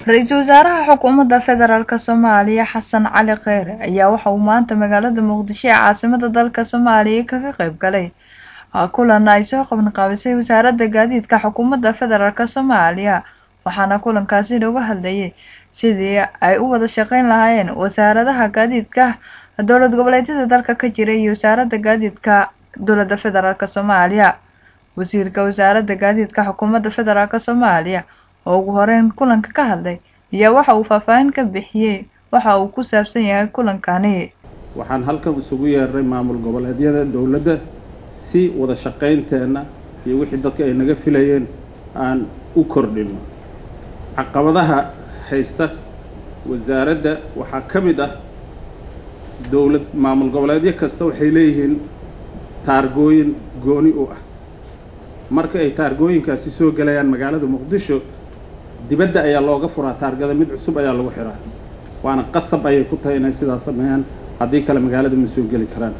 ra-iisul wasaaraha xukuumadda federaalk soomaaliya xasan cali kheyre ayaa waxa uu maanta magaalada muqdisho ee caasimada dalka soomaaliya kaga qeyb galay kulan ay soo qabanqaabisay wasaaradda gaadiidka xukuumadda federaalk soomaaliya waxaana kulankaasi looga hadlayay sidii ay u wada shaqeyn lahaayeen wasaaradaha gaadiidka dowlad goboleedyada dalka ka jira iyo wasaaradda gaadiidka dowladda federaalk soomaaliya wasiirka wasaaradda gaadiidka xukuumadda federaalk soomaaliya oo ugu horeyn kulanka ka hadlay ayaa waxa uu faahfaahin ka bixiyey waxa uu ku saabsan yahay kulankani waxaan halkan isugu yeernay maamul goboleedyada dowladda si wada shaqaynteenna iyo wixii dadka ay naga filayeen aan u kordhino caqabadaha haysta wasaaradda waxaa ka mid ah dowlad maamul goboleedyo kasta waxay leeyihiin taargooyin gooni u ah marka ay taargooyinkaasi soo gelayaan magaalada muqdisho dibadda ayaa looga furaa taargada mid cusub ayaa lagu xiraa waana qasab ayay ku tahay inay sidaas sameeyaan haddii kale magaalada ma soo geli karaan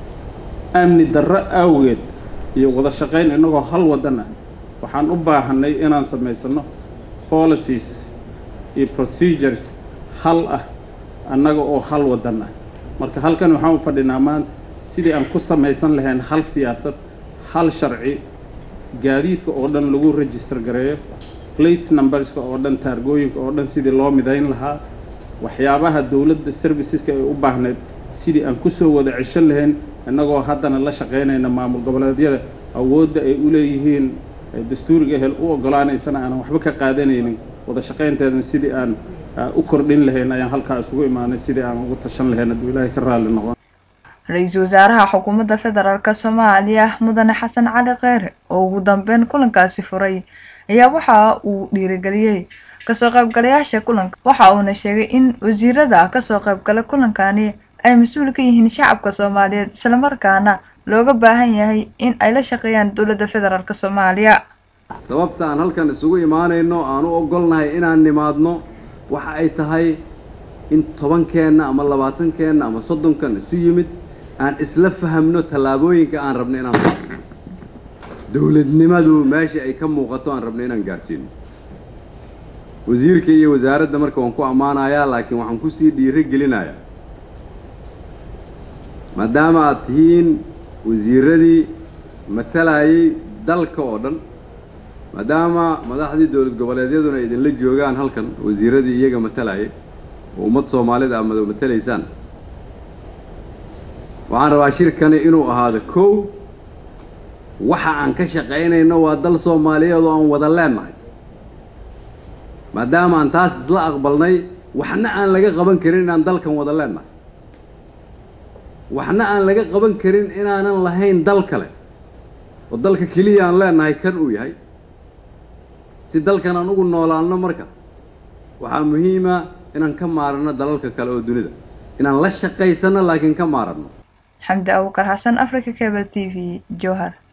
amni darro awgeed iyo wada shaqayn innagoo hal waddan ah waxaan u baahanay inaan samaysanno policies iyo procedures hal ah annaga oo hal waddan ah marka halkan waxaan u fadhinaa maanta sidii aan ku samaysan lahayn hal siyaasad hal sharci gaadiidka oo dhan lagu register gareeyo plate numberska oo dhan taargooyinka oo dhan sidii loo midayn lahaa waxyaabaha dowladda serviceska ay u baahnayd sidii aan kusoo wada ceshan lahayn innagoo haddana la shaqaynayna maamul goboleedyada awoodda ay u leeyihiin dastuuriga hel u oggolaanaysana aanan waxba ka qaadanaynin wada shaqaynteedana sidii aan u kordhin lahayn ayaan halkaa isugu imaanay sidii aan ugu tashan lahayn hadduu ilaahay ka raalli noqon ra-iisul wasaaraha xukuumadda federaalk soomaaliya mudane xasan cali kheyre oo ugu dambeyn kulankaasi furay ayaa waxa uu dhiirigeliyey kasoo qaybgalayaasha kulanka waxa uuna sheegay in wasiirada kasoo qaybgala kulankani ay mas-uul ka yihiin shacabka soomaaliyeed islamarkaana looga baahan yahay in ay la shaqeeyaan dowladda federaalk soomaaliya sababta aan halkan isugu imaanayno aan u ogolnahay inaan nimaadno waxa ay tahay in tobankeenna ama labaatankeenna ama soddonkan isu yimid aan isla fahamno tallaabooyinka aan rabno inaan dowladnimadu meesha ay ka muuqato aan rabno inaan gaadhsiino wasiirka iyo wasaaradda marka waan ku ammaanayaa laakiin waxaan kusii dhiiro gelinayaa maadaama aad tihiin wasiiradii matalayay dalka oo dhan maadaama madaxdii dowlad goboleedyaduna idinla joogaan halkan wasiiradii iyaga matalayay oo ummad soomaalida aad mada matalaysaan waxaan rabaa shirkani inuu ahaado kow waxa aan ka shaqaynayno waa dal soomaaliyeed oo aan wada leennahay maadaama aan taas isla aqbalnay waxna aan laga qaban karin inaan dalkan wada leennahay waxna aan laga qaban karin inaanan lahayn dal kale oo dalka keliya aan leennahay kan uu yahay si dalkan aan ugu noolaanno marka waxaa muhiima inaan ka maaranno dalalka kale oo dunida inaan la shaqaysanno laakiin ka maaranno xamdi abukar xasan africa cable t v jowhar